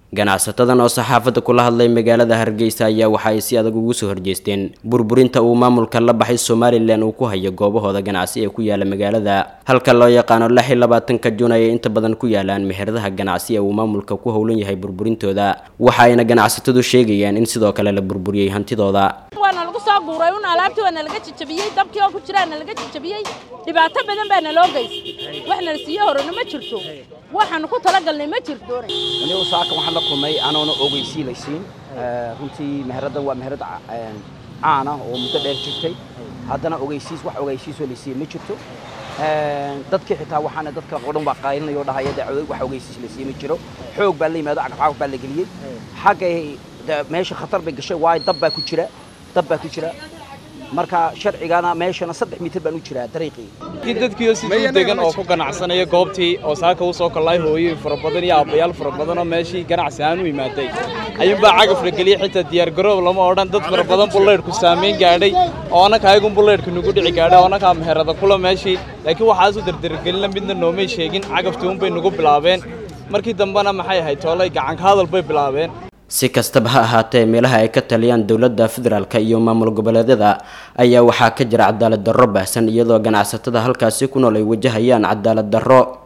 ganacsatadan oo saxaafadda kula hadlay magaalada hargeysa ayaa waxa ay si adag ugu soo horjeesteen burburinta uu maamulka la baxay somalilan uu ku hayo goobahooda ganacsi ee ku yaala magaalada halka loo yaqaano lix iyo labaatanka jun ayay inta badan ku yaalaan meheradaha ganacsi ee uu maamulka ku howlan yahay burburintooda waxa ayna ganacsatadu sheegayaan in sidoo kale la burburiyey hantidooda waana lagu soo guuray un alaabtii waana laga jajabiyey dabkii oo ku jiraana laga jajabiyey dhibaato badan baana loo geystay wax nala siiye horena ma jirto waxaanu ku talagalnay ma jirto anigu saaka waxaan la kulmay anoona ogeysii laysiin runtii meheraddan waa meherad caan ah oo muddo dheer jirtay haddana ogeysiis wax ogeysiisoo laysiiye ma jirto dadkii xitaa waxaana dadka oo dhan baa qaylinaya oo dhahaya dacwado wax ogeysiis laysiiye ma jiro xoog baa la yimaado cagafcagaf baa la geliyey xaggay meesha khatar bay gashay waayo dab baa ku jira dab baa ku jira marka sharcigana meeshana saddex mitir baan u jiraa dariiqii dadkiioo siduu degan oo ku ganacsanaya goobtii oo saaka u soo kollay hooyoyin fara badan iyo aabbayaal fara badan oo meeshii ganacsi aan u imaaday ayuunbaa cagaf la geliyey xitaa diyaargaroob lama odhan dad fara badan bullaydhku saamayn gaadhay oo annaka ayagun bullaydhka nagu dhici gaadhay oo annakaa meherada kula meeshii laakiin waxaasu dardargelina midna noomay sheegin cagaftii unbay nagu bilaabeen markii dambena maxay ahayd toolay gacanka hadal bay bilaabeen si kastaba ha ahaatee meelaha ay ka taliyaan dowladda federaalka iyo maamul goboleedyada ayaa waxaa ka jira cadaalad darro baahsan iyadoo ganacsatada halkaasi ku nool ay wajahayaan cadaalad darro